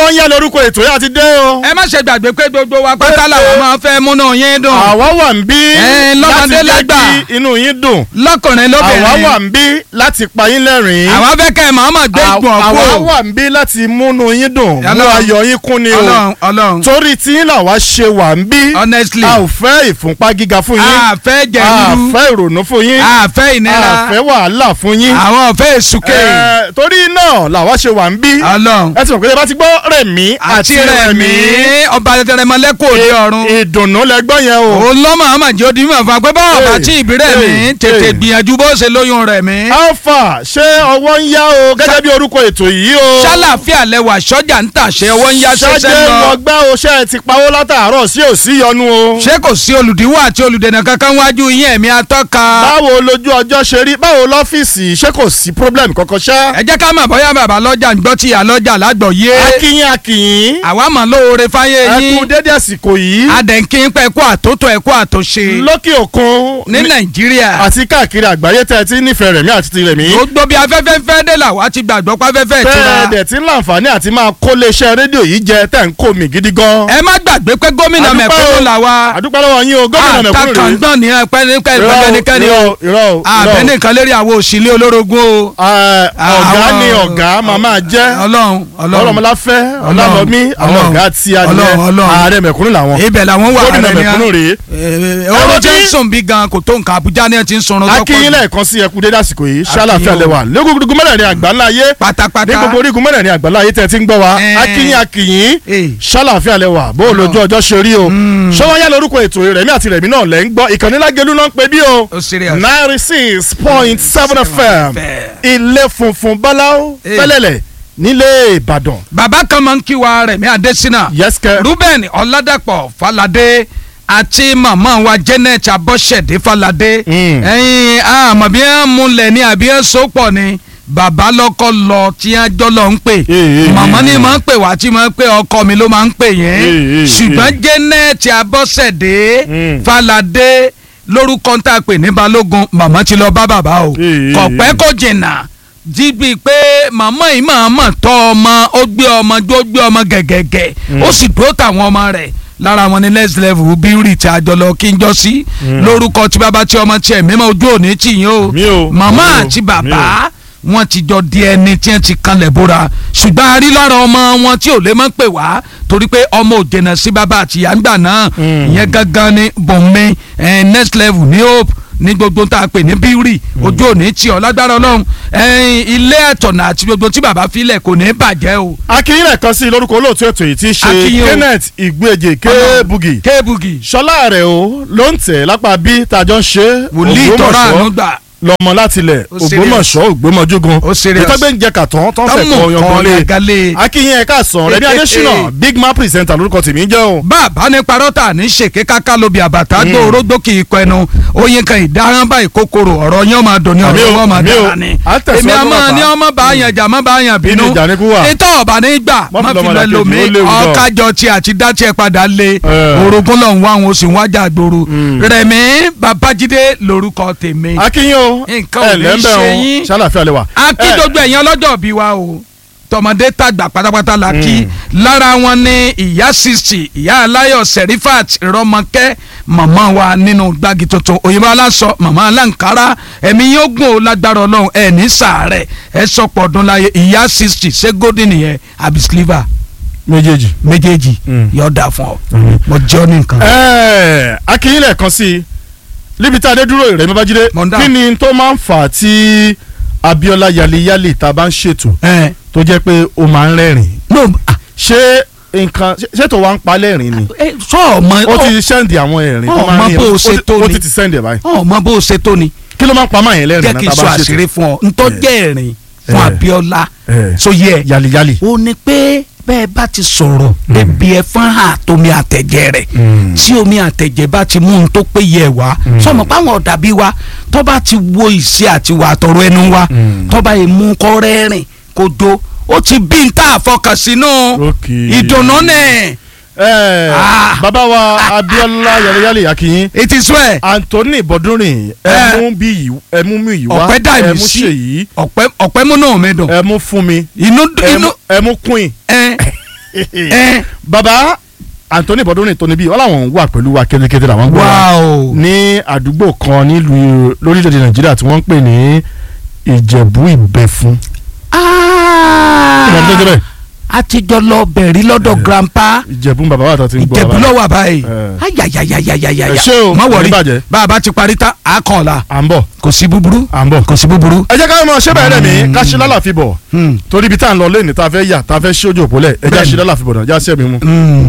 ṣọwọ́n yá lórúkọ ètò yá ti dé o. ẹ má ṣe gbàgbé pé gbogbo wa pátá làwọn máa fẹ́ múnú yín dùn àwa wà ń bí Ẹ, lọ́mọdé láti jẹ́ lágbà. kí inú yín dùn. lọ́kùnrin àwa lóbìnrin wà ń bí láti pa yín lẹ́rìn-ín. àwa fẹ́ kẹ́ ẹ̀ máa mọ̀ gbé ìgbọ̀n àwa kú wà ń bí láti múnú yín dùn mú Ọlọ́run. ayọ̀ yín kún ni o. ọlọ́run ọlọ́run torí tí yín làwa ṣe wà ń bí. honestly a ò fẹ́ ìfúnpá gíga fún yín. a fẹ́ a jẹ̀rú fẹ́ ìrònú fún yín. a fẹ́ a ìnira fẹ́ wàhálà fún yín. àwọn ọ̀fẹ́ èsùké Ẹ, torí náà làwa ṣe wà ń bí. ọlọ́run ẹ ti mọ̀ pé ẹ bá ti gbọ́ rẹ̀mí àti rẹ̀mí ọba tẹrẹmọlẹ́kọ̀ọ́ òde ọ̀run ìdùnnú lẹgbọ́n yẹn o. òun lọ́mọ àmọ̀ jẹ́ odi mímọ̀ fún wa pé báwọn bá Hey, tí ìbí rẹ̀ mí hey, tètè hey. gbìyànjú bó ṣe lóyún rẹ̀ mí. alpha ṣé ọwọ́ ń yá o gẹ́gẹ́ bí orúkọ ètò yìí o. ṣàlàfíà lẹwà sọ́jà ń tàṣẹ ọwọ́ ń yá ṣẹṣẹ ṣáájú lọ. lọgbà o ṣe é ti pawó látàárọ̀ sí òsì yọnu o. ṣé kò sí olùdíwọ́ àti olùdènà kankan wájú yín ẹ̀mí atọ́ka. báwo lójú ọjọ́ ṣe rí báwo lọ́fíìsì ṣé kò sí problem kankan ṣá. ẹ jẹ́ ká mọ̀ bóyá bàbá lọ́jà ń gbọ́ tí ìyá lọ́jà lágbọ̀ yé. akínyìn akínyìn àwa mọ̀ lóore fáyé ẹ kú yín. dédé àsìkò yìí adẹ̀ǹkì ń pẹ́ kó àtótó ẹ̀ kó àtòṣe. lókè òkun ní nàìjíríà. àti káàkiri àgbáyé tẹ́ ẹ ti nífẹ̀ẹ́ rẹ̀mí àti ti rẹ̀mí. gbogbo bí afẹ́fẹ́ fẹ́ dé làwa ti gbàgbọ́ pàfẹ́fẹ́ ìtura. tẹ́ẹ̀dẹ̀ tí ń láǹfààní àti máa kó léeṣẹ́ rédíò yìí jẹ tẹ́ ń kó mi gidi gan. ẹ má gbàgbé pé gómìnà Àdúpẹ́ mẹ̀kúnnù o. làwa. àdúpẹ́ lọ́wọ́ yín o gómìnà mẹ̀kúnnù rèé. àtàkàngbọ̀n ní ẹ̀pẹ́ nípa Irọ́ o, ẹ̀pẹ́nikẹ́ni o. irọ́ o, irọ́ o, irọ́ o. àbẹ́nìkan lérí àwọn òṣìlẹ̀ olórogún o. Ẹ, ọ̀gá Àwọn- ni ọ̀gá màmá jẹ́ ọlọ́run ọlọ́run ọlọ́mọláfẹ́ Ọlọ́run, ọlọ́lọ́mí àwọn Ọlọ́run, ọ̀gá tí a Ọlọ́run, jẹ́ Ọlọ́run. ààrẹ mẹ̀kúnnù làwọn ibẹ̀ làwọn wà gómìnà rẹ̀ ní mẹ̀kúnnù rèé. ọ̀rọ̀ Ẹ jẹ́ wọ́n ń bí- sùn bí gan kò tó nǹkan Àbújá ni ẹ ti ń sunrun akínyìn lẹ́ẹ̀kan sí ẹkú dédé àsìkò yìí ṣàlàfíà o. lẹ́wà lẹ́gbẹ̀gbẹ̀ mẹ́rẹ̀ẹ̀rin àgbáńlá ayé ní pátápátá gbogbo orígun mẹ́rẹ̀ẹ̀rin àgbáńlá ayé tẹ́ ẹ ti ń gbọ́ wa Ẹ. akínyìn akínyìn Eh. ṣàlàfíà lẹ́wà bó o lójú ọjọ́ ṣe rí o ṣọwọ́nyá lórúkọ ètò rẹ̀mí àti rẹ̀mí náà lẹ́ ń gbọ́ ìkànnì lágẹ̀lú náà ń pè bí o Ó serious. ninety six point seven fm ilé funfun báláwo Eh. fẹ́lẹ́lẹ̀ nílé Ìbàdàn bàbá kan máa ń kí wa Rẹ̀mí Adésínà yẹ́sìkẹ́ Ruben Ọládàpọ̀ Falade àti màmá wa Janet Abọ́ṣẹ̀dé Falade Mm. ẹ̀yin àmọ́ bí wọ́n múlẹ̀ ní àbí wọ́n so pọ̀ ni bàbá lọ́kọ́ lọ tí wọ́n jọ lọ ń pè Eh, eh, màmá eh, ni eh. máa ń pè wá tí máa ń pè ọkọ mi ló máa ń pè yẹn Eh, eh, ṣùgbọ́n eh. Janet Abọ́ṣẹ̀dé Mm. Falade lórúkọ tá a pè ní Balógun màmá ti lọ bá bàbá o Eh, eh, kọ̀pẹ́ eh. kò jìnnà jíbi pé màmá yìí máa mọ̀ tọ́ ọmọ ó gbé ọmọ jó gbé ọmọ gẹ̀gẹ̀gẹ̀ ó sì dúró táwọn ọmọ rẹ̀ lára wọn ní next level bíúrì tí a jọ lọ kí n jọ sí lórúkọ tí bàbá tí ọmọ tiẹ̀ mímọ́ ojú òní tì yín o Mi o, màmá mi o, àti mi bàbá wọn ti jọ di ẹni tí wọn ti kanlẹ̀ bóra ṣùgbọ́n a rí lára ọmọ wọn tí ò lè mọ́ pè wá torí pé ọmọ ò jẹ̀nà sí bàbá àti ìyá ńgbà náà ìyẹn gangan ní bọ̀m̀mẹ́ eh, next level ní hope ní gbogbo tá a pè ní bíúrì ojú òní tí ọ lágbára ọlọ́run eh, ilé ẹ̀tọ̀nà àti gbogbo tí bàbá filẹ̀ kò ní bàjẹ́ o. akínyìn lẹ́ẹ̀kan sí lórúkọ olóòtú ètò yìí tí í ṣe Akínyìn o. Kenneth Ìgbéje Kébugi kébugi ṣọlá rẹ̀ o ló ń tẹ̀ lápá bí tàjọ ń ṣe wòlíì tọ́ra àánú gbà lọmọ láti ilẹ̀ Ó serious. Ògbómọ̀ṣọ́ Ògbómọjúgun Ó serious. ìtọ́gbẹ́ ń jẹ kàtọ́ tó ń fẹ́ tọ́mù kọ́ kan yangan lé yàgálẹ̀. akínyìn ẹ̀ka sàn Rẹ̀mí Eh, eh, Adésínà eh. big man presenter lórúkọ tèmi jẹ́ o. bàbá ní parọ́tà ní ṣèké káká lóbi àbàtà gbó orógbó kì í kọ ẹnu oyin kan ìdáhán báyìí kòkòrò ọ̀rọ̀ yẹn máa dùn ní Àmì ọ̀rọ̀ o, wọn máa àmì o. dára ni À ń tẹ̀síwájú èmi àmọ́ bàbá. ní ọmọ bá yàn jà má bá yàn bínú Inú ìjà ni kú wà. ìtọ́ ọ̀bà ní gbà Má má fi fi lọ́mọ lọ làkejì, lomi ó léwu gan. ọ̀kájọ tí àti dá tiẹ̀ padà lé Eh. orogún lọ́hùn wá àwọn oṣù wájà gbòòrò Rẹ̀mí Babájídé lórúkọ tèmi akínyìn o Nǹkan ò ní lẹ́ńbẹ̀ ṣe o yín. ṣàlàfíà lè wà. akíndógbò ẹ̀yàn ọlọ́jọ́ bí wa o tọmọdé tàgbà pátápátá la kí lára wọn ní ìyá sixty ìyá aláyọ̀ serifat rọmọkẹ́ màmá wa nínú gbági tuntun òyìnbó aláṣọ màmá aláǹkárá ẹ̀mí yóò gùn ó lágbára ọlọ́run ẹ̀ ní sàárẹ̀ ẹ̀ sọ̀pọ̀ ọdún láyé ìyá sixty ṣé golden yẹn àbí sliver méjèèjì. méjèèjì Mm. yóò dà fún ọ mo jẹ́ ọ ní nǹkan. Ẹ́ẹ̀, akínyìn lẹ́ẹ̀kan sí i níbi tá a dé dúró Rẹ̀mí Babájídé Mọ̀ndá. kí ni tó máa ń fà á tí Abíọ́lá yaliyali tá a bá ń ṣètò ẹ tó jẹ́ pé ó máa ń rẹ́rìn no ah, ṣé nǹkan ṣé- ṣètò wa ń pa lẹ́rìn ni ẹ, sọ ọmọ ó ti sẹ́ndì àwọn ẹ̀rìn tó Ó máa mọ ń rìn bó o ó ṣe ti- tó ó ni. ti ti sẹ́ndì ẹ̀ báyìí ọmọ bó o ṣe tó ni kí ló máa ń pa máa yẹn lẹ́rìn jẹ́ náà kí n tá a sọ bá ń àṣírí ṣètò fún ọ ntọ́jẹ́ ẹ̀rìn fún Eh. Abíọ́lá Eh. so yẹ yaliyali. o ní pé bẹ́ẹ̀ bá ti sọ̀rọ̀ débi ẹ̀fọn hà tómi àtẹ̀jẹ̀ rẹ̀ tí omi àtẹ̀jẹ̀ bá ti mú un tó péye ẹ̀ wá sọmọ páwọn ọ̀dà bí wa tó bá ti wo ìṣe àti wà àtọ̀rọ̀ ẹnu wa tó bá yẹ mú kọ́ rẹ́rìn kó do ó ti bí n tá àfọkànsínú Ok. ìdùnnú nẹ̀ ẹ Ah. bàbá wa Abíọ́lá yaliyali akinyin it is well Anthony Bọ́dúnrìn Eh. ẹmú bí yìí ẹmú mi yìí wá ọ̀pẹ́ dà mí ẹmú sí ṣe yìí ọ̀pẹ́ ọ̀pẹ́ múnú mi dùn ẹmú fún mi inú inú ẹmú ẹmú queen ẹ ẹ baba Anthony Bọ́dúnrin tó níbí wọ́n làwọn wà pẹ̀lú wa kétékété làwọn gbọ́ wa wáò ní àdúgbò kan nílùú lórílẹ̀‐èdè Nàìjíríà tí wọ́n ń pè ní Ìjẹ̀bú Ìbẹ̀fún. ìmọ̀ tó dé bẹ́ẹ̀ a ti jọ lọ bẹ̀rí lọ́dọ̀ grandpa Ìjẹ̀bú bàbá wa tó ti ń gbọ́ ìjẹ̀bú wa. lọ́wọ́ àbáyé Eh. ayayayayayaya Ẹ ṣé o, má wọrí kò ní bàjẹ́. bá a bá ti parí tán a kàn la à ń bọ̀ kò sí búburú à ń bọ̀. kò sí búburú. ẹ jẹ́ ká mọ̀ ṣé bẹ̀rẹ̀ mi ká ṣe lálàfi bọ̀ Hmm. torí ibi tá à ń lọ lẹ́yìn tá a fẹ́ yà tá a fẹ́ ṣí ojú òpó lẹ̀ ẹ jẹ́ Bẹ́ẹ̀ni. ṣe lálàfi bọ̀ náà já sí ẹ̀mí mu. Hmm.